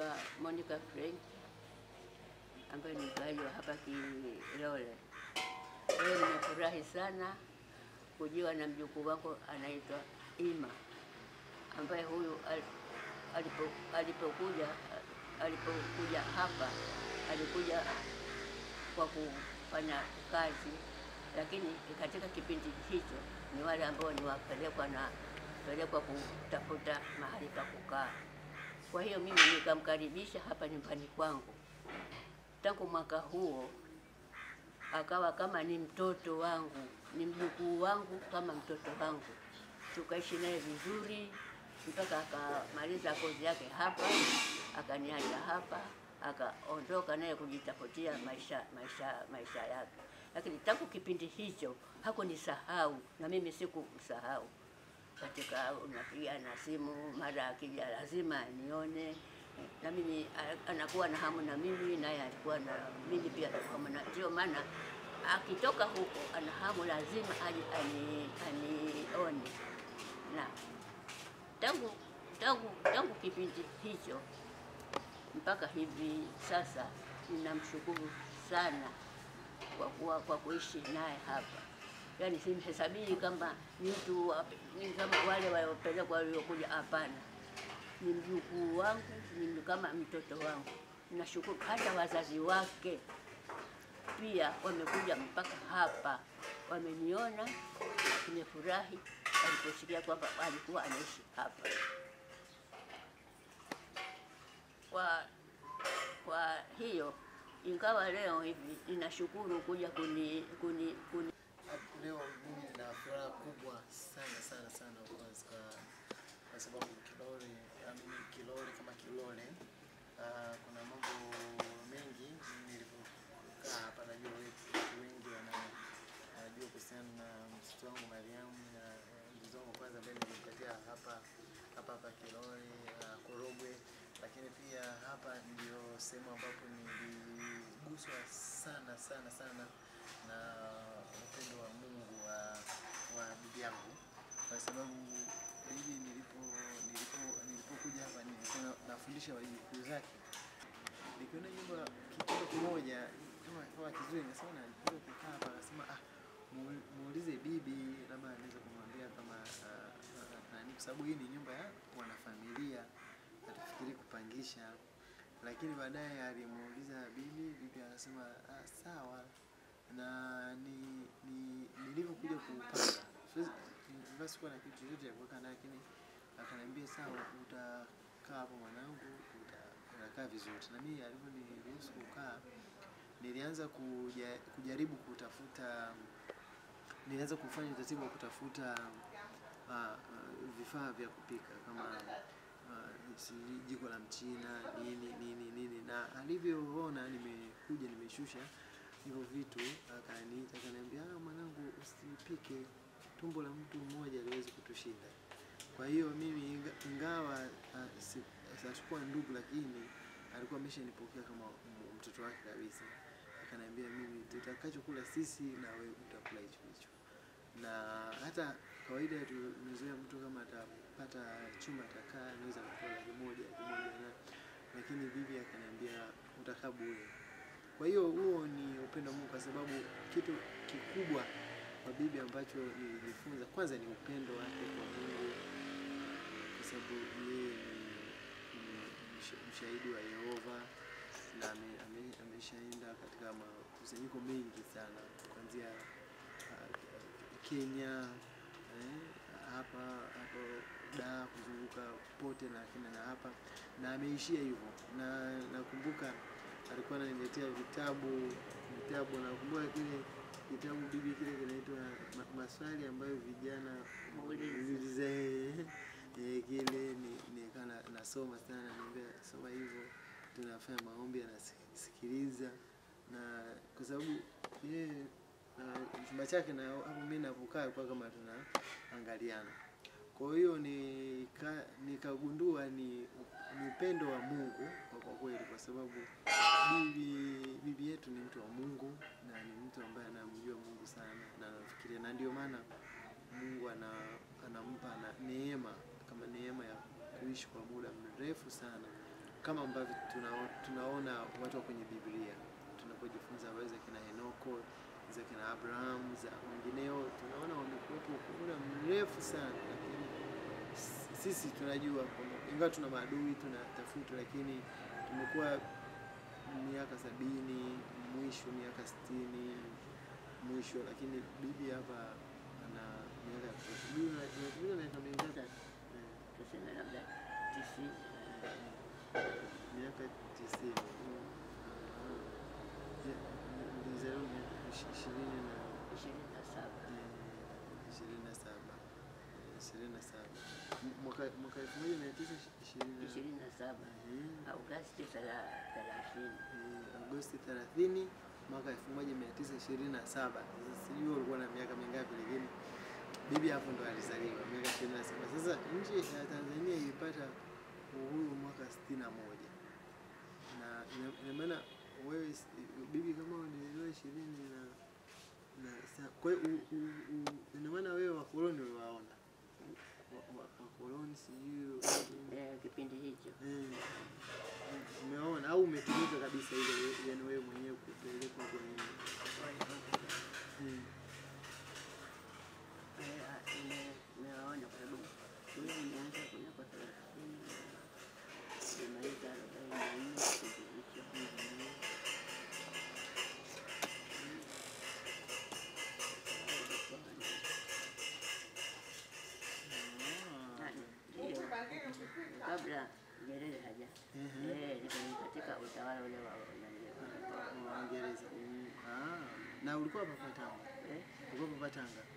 naitwa Monica Frank ambaye ni mkaaji wa hapa Kilole. Leo nimefurahi sana kujiwa na mjukuu wangu anaitwa Ima ambaye huyu al- alipo, alipokuja alipokuja hapa alikuja kwa kufanya kazi, lakini katika kipindi hicho ni wale ambao ni wapelekwa na pelekwa kutafuta mahali pa kukaa. Kwa hiyo mimi nikamkaribisha hapa nyumbani kwangu. Tangu mwaka huo akawa kama ni mtoto wangu, ni mjukuu wangu kama mtoto wangu. Tukaishi naye vizuri mpaka akamaliza kozi yake hapa, akaniacha hapa, akaondoka naye kujitafutia maisha maisha maisha yake. Lakini tangu kipindi hicho hakunisahau na mimi sikumsahau katika unapiga na simu, mara akija lazima nione na mimi a- anakuwa na hamu na mimi, naye alikuwa na mimi pia na hamu na, ndio maana akitoka huko ana hamu lazima aje ani, anione na tangu tangu tangu kipindi hicho mpaka hivi sasa ninamshukuru sana kwa kuwa kwa kuishi naye hapa. Yaani simhesabii kama ni mtu wa- ni kama wale waliopelekwa waliokuja, hapana. Ni mjukuu wangu, ni kama mtoto wangu. Nashukuru hata wazazi wake pia wamekuja mpaka hapa, wameniona, tumefurahi waliposikia kwamba alikuwa anaishi hapa. Kwa kwa hiyo ingawa leo hivi ninashukuru kuja kuni, kuni, kuni Leo mimi nina furaha kubwa sana sana sana kwanza kwa- kwa sababu Kilole, amini Kilole kama Kilole, ah, kuna mambo mengi nilipokaa hapa, najua wetu wengi wana- wanajua kuhusiana na mtoto wangu Mariamu na eh, mtoto wangu kwanza ambaye nilimpatia hapa hapa hapa Kilole ah, Korogwe, lakini pia hapa ndio sehemu ambapo niliguswa sana sana sana na upendo wa Mungu wa, wa bibi yangu kwa sababu bibi nilipo nilipo nilipokuja hapa nilikuwa na- nafundisha wajukuu zake, nikiona nyumba kitoto kimoja kama kama kizuri, nikasema na ndio kukaa hapa, akasema ah, mu- muulize bibi, labda anaweza kumwambia kama ah, ah, nani, kwa sababu hii ni nyumba ya wanafamilia, hatufikiri kupangisha. Lakini baadaye alimuuliza bibi, bibi akasema ah, sawa na ni, ni nilivyokuja kupanga siwezi ingawa sikuwa na kitu chochote cha kuweka ndani, lakini akaniambia sawa, utakaa hapo mwanangu, uta- utakaa vizuri. Na mimi alivyoniruhusu kukaa, nilianza kuja, kujaribu kutafuta, nilianza kufanya utaratibu wa kutafuta uh, uh, vifaa vya kupika kama uh, si- jiko la mchina nini nini nini, na alivyoona nimekuja nimeshusha hivyo vitu, akaniita akaniambia, ah, mwanangu, usipike, tumbo la mtu mmoja aliwezi kutushinda. Kwa hiyo mimi inga- ingawa uh, si- sikuwa ndugu, lakini alikuwa ameshanipokea kama m- mtoto wake kabisa. Akaniambia mimi tutakachokula sisi na wewe utakula hicho hicho, na hata kawaida tumezoea mtu kama atapata chumba atakaa anaweza kutoa laki moja laki moja na lakini bibi akaniambia utakaa bure. Kwa hiyo huo ni upendo wa Mungu, kwa sababu kitu kikubwa kwa bibi ambacho nilijifunza kwanza ni upendo wake kwa Mungu, kwa sababu yeye ni, ni msh- mshahidi wa Yehova na ame- ame- ameshaenda katika makusanyiko mengi sana kuanzia ah, Kenya eh, hapa hapo da kuzunguka pote na kina na hapa na ameishia hivyo, na nakumbuka alikuwa ananiletea vitabu vitabu, nakumbuka kile kitabu bibi kile kinaitwa ma, maswali ambayo vijana Muulize. uliza, eh, eh, kile ni- nikaa na- nasoma sana, naambia soma hivyo, tunafanya maombi, anasikiliza na kwa sababu yeye na chumba chake na hapo mimi napokaa kwa kama tunaangaliana. Kwa hiyo nika nikagundua ni, ni upendo wa Mungu kwa kwa kweli, kwa sababu bibi bibi yetu ni mtu wa Mungu na ni mtu ambaye anamjua Mungu sana na anafikiria, na ndio maana Mungu ana, anampa na neema kama neema ya kuishi kwa muda mrefu sana kama ambavyo tunao- tunaona watu wa kwenye Biblia tunapojifunza habari za kina Henoko za kina Abraham za wengineo, tunaona wamekuwepo kwa muda mrefu sana, lakini s- sisi tunajua kwamba ingawa tuna maadui tunatafuta, lakini tumekuwa miaka sabini mwisho miaka sitini mwisho, lakini bibi hapa ana miaka ya kutosha. Bibi una- unatumia miaka mingapi? Eh, tuseme labda tisini. miaka tisini. Mlizaliwa miaka ishi- ishirini na ishirini na saba eh, ishirini na saba Eh, ishirini na saba M- mwaka mwaka elfu moja mia tisa ishirini na ishirini na saba Mhm. Agosti thela- thelathini. Eh, Agosti 30 mwaka 1927. Sasa sijui ulikuwa na miaka mingapi, lakini bibi hapo ndo alizaliwa miaka 27. Sasa nchi ya Tanzania ilipata uhuru mwaka 61 na ina- ina maana wewe s- bibi kama ulizaliwa ishirini na na sa- kwa hiyo u- u- u- ina maana wewe wakoloni uliwaona Wa- wa- wakoloni sijui Eh, kipindi hicho Eh, umeona au umetumika kabisa ile yani wewe mwenyewe kupelekwa kwenye Mm. Eh, ah, nime- nimewaona kwa sababu mimi nimeanza kunako thelathini nimaliza arobaini na nne kipindi hicho. Ah, ndio. kabla Nyerere haja Mhm. eh, niko katika utawala ule wa nani, Wa Waingereza. Ah, na ulikuwa hapa Tanga? eh, Ulikuwa hapa Tanga?